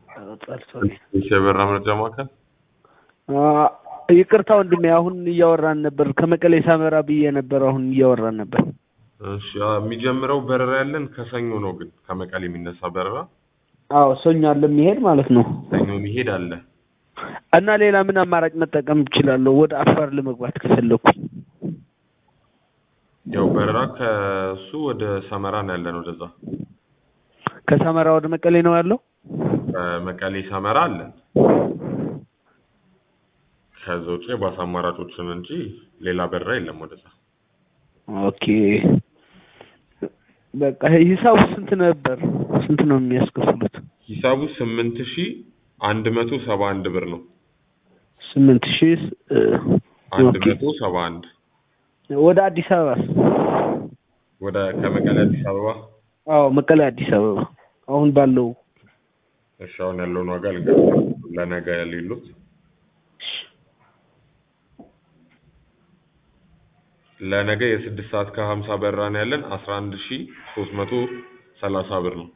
ጠልቶኝ የበራ መረጃ ማዕከል ይቅርታ ወንድሜ፣ አሁን እያወራን ነበር። ከመቀሌ ሳመራ ብዬ ነበር። አሁን እያወራን ነበር። እሺ አ- የሚጀምረው በረራ ያለን ከሰኞ ነው። ግን ከመቀሌ የሚነሳ በረራ አዎ ሰኞ አለ የሚሄድ ማለት ነው። ሰኞ የሚሄድ አለ። እና ሌላ ምን አማራጭ መጠቀም እችላለሁ? ወደ አፋር ለመግባት ከፈለኩኝ ያው በረራ ከሱ ወደ ሰመራ ነው ያለን። ወደዛ ከሰመራ ወደ መቀሌ ነው ያለው። ከመቀሌ ሰመራ አለን። ከዛ ውጭ የባስ አማራጮችን እንጂ ሌላ በረራ የለም ወደዛ። ኦኬ በቃ ሂሳቡ ስንት ነበር? ስንት ነው የሚያስከፍሉት? ሂሳቡ ስምንት ሺ አንድ መቶ ሰባ አንድ ብር ነው። ስምንት ሺህ አንድ ኦኬ። መቶ ሰባ አንድ ወደ አዲስ አበባ ወደ ከመቀሌ አዲስ አበባ። አዎ መቀሌ አዲስ አበባ አሁን ባለው እሺ አሁን ያለውን ዋጋ ልንገርህ። ለነገ ሌሉት ለነገ የስድስት ሰዓት ከሀምሳ በረራ ነው ያለን አስራ አንድ ሺ ሶስት መቶ ሰላሳ ብር ነው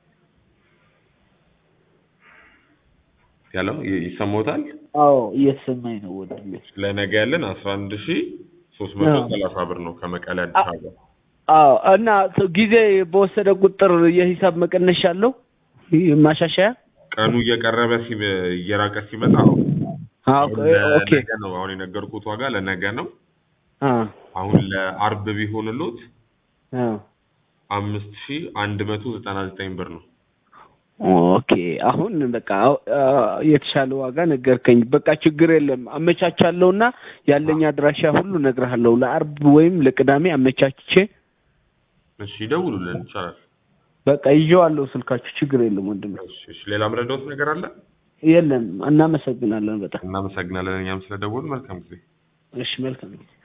ያለው ይ- ይሰማዎታል? አዎ እየተሰማኝ ነው ወንድሜ። ለነገ ያለን አስራ አንድ ሺ ሶስት መቶ ሰላሳ ብር ነው ከመቀሌ አዲስ አበባ። አዎ እና ጊዜ በወሰደ ቁጥር የሂሳብ መቀነሻ አለው ይህ ማሻሻያ? ቀኑ እየቀረበ ሲ እየራቀ ሲመጣ አዎ አዎ አሁን ኦኬ ለነገ ነው አሁን የነገርኩት ዋጋ ለነገ ነው። አ አሁን ለአርብ ቢሆንሎት አ አምስት ሺ አንድ መቶ ዘጠና ዘጠኝ ብር ነው። ኦኬ አሁን በቃ አ፣ የተሻለ ዋጋ ነገርከኝ። በቃ ችግር የለም አመቻቻለሁና ያለኝ አድራሻ ሁሉ እነግርሃለሁ። ለአርብ ወይም ለቅዳሜ አመቻችቼ እሺ ይደውሉልን ይቻላል። በቃ ይዤዋለሁ ስልካችሁ። ችግር የለም ወንድሜ። እሺ እሺ ሌላ ምረዳውት ነገር አለ? የለም እናመሰግናለን በጣም እናመሰግናለን እኛም ስለደወሉ መልካም ጊዜ። እሺ መልካም